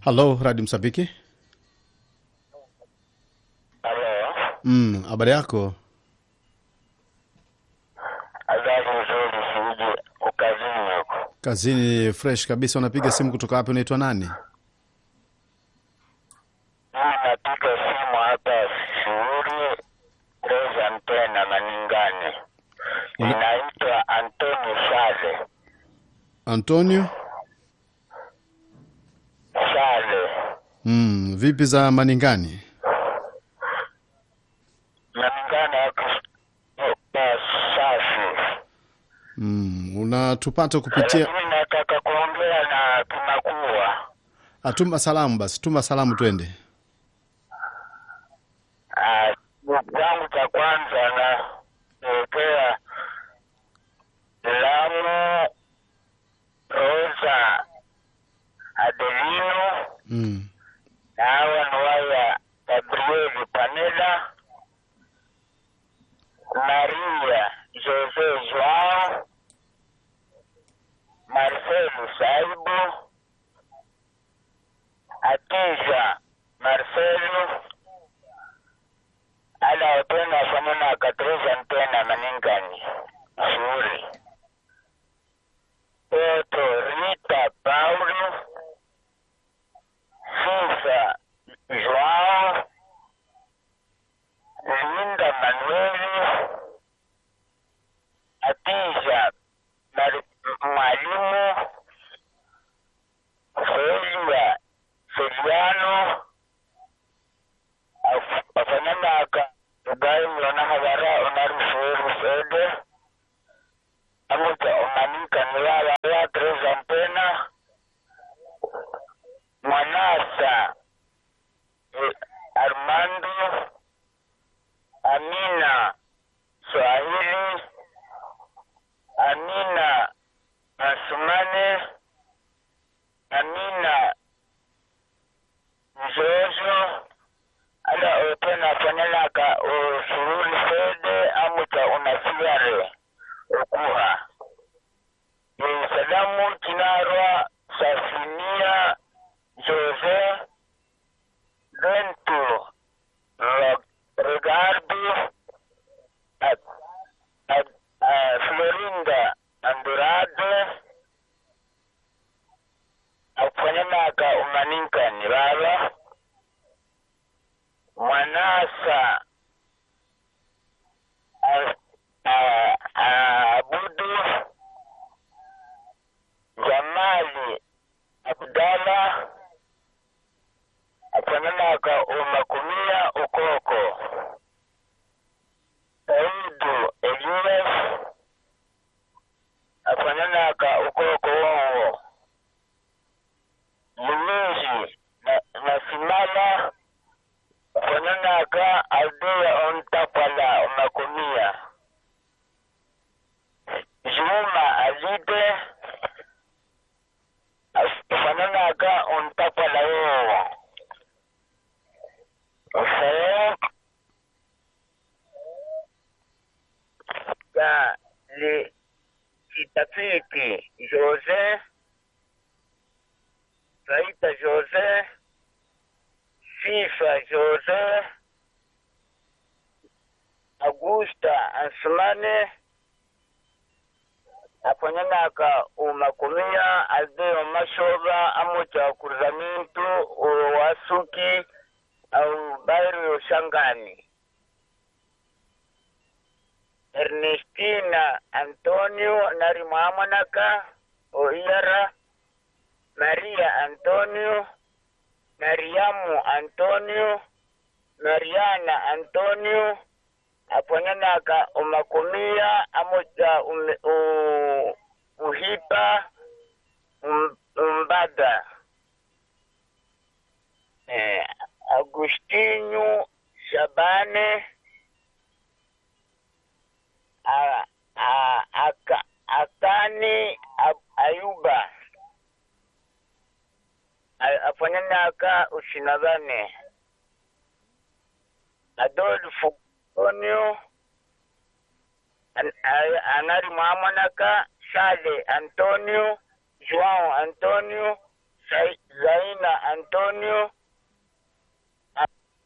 Halo, Radio Msambiki. Halo, Mm, habari yako? habari nzuri, siji ukazini huko. Kazini fresh kabisa. Unapiga simu kutoka wapi? Unaitwa nani? Mimi napiga simu hapa shughuli Reza Mpena Maningani. Una- Inaitwa Antoni Sale. Antonio. Sale. Mm, vipi za Maningani? Maningani yako kwa safi. Mm, unatupata kupitia Lakini nataka kuongea na Kimakua. atuma salamu basi, tuma salamu twende. Ah, changu cha kwanza na kuwekea Lamu Rosa Adelino Mm. na hawa ni waya Gabrieli Panela Maria Jose Joao Marcelo Saibu Atiza Marcelo ala otena afanana akatreza mpena maningani shughuli Toto Rita Paulo Cisa Joao Linda Manueli Atija Mar- Mwalimu Felia Feliano Af- afananaka ugayi mlona habara onarufuuru fede amuta omanika nilala ya Teresa Mpena Mwanasa eh, Armando Amina Swahili Amina Asumane Amina Nzozo ala otena fanelaka osururi fede amuta unafigare okuha Eh, salamu kinarwa safinia Jose Bento Ro- Ricardo Ad- Ad- ah, Florinda Andurade akufanyanaka umaninkani baba Mwanasa ah, ah, ah, Abudu Jamali Abdalla afananaka umakumia ukoko Saudu Elias afananaka ukoko wowo Lumizi na, na Simala afananaka Aldea Ontapala umakumia Juma Alide afananaka Ontapala wowo Fayak ya le kitafiki Jose Saita Jose Fifa Jose Augusta Asmane afanyanaka umakumia aldeo mashoba amucha kurzamitu wasuki au Bairo Shangani, Ernestina Antonio Narimwamanaka Oiara, Maria Antonio, Mariamu Antonio, Mariana Antonio, aponyanaka umakumia amoja ume, u, uhipa um, umbada eh, Agostinho Shabane a, a, aka, Akani Ab- Ayuba A- afanyanaka ushinabane Adolfo Antonio An- a- anari mwamanaka Sale Antonio João Antonio Sai- Zaina Antonio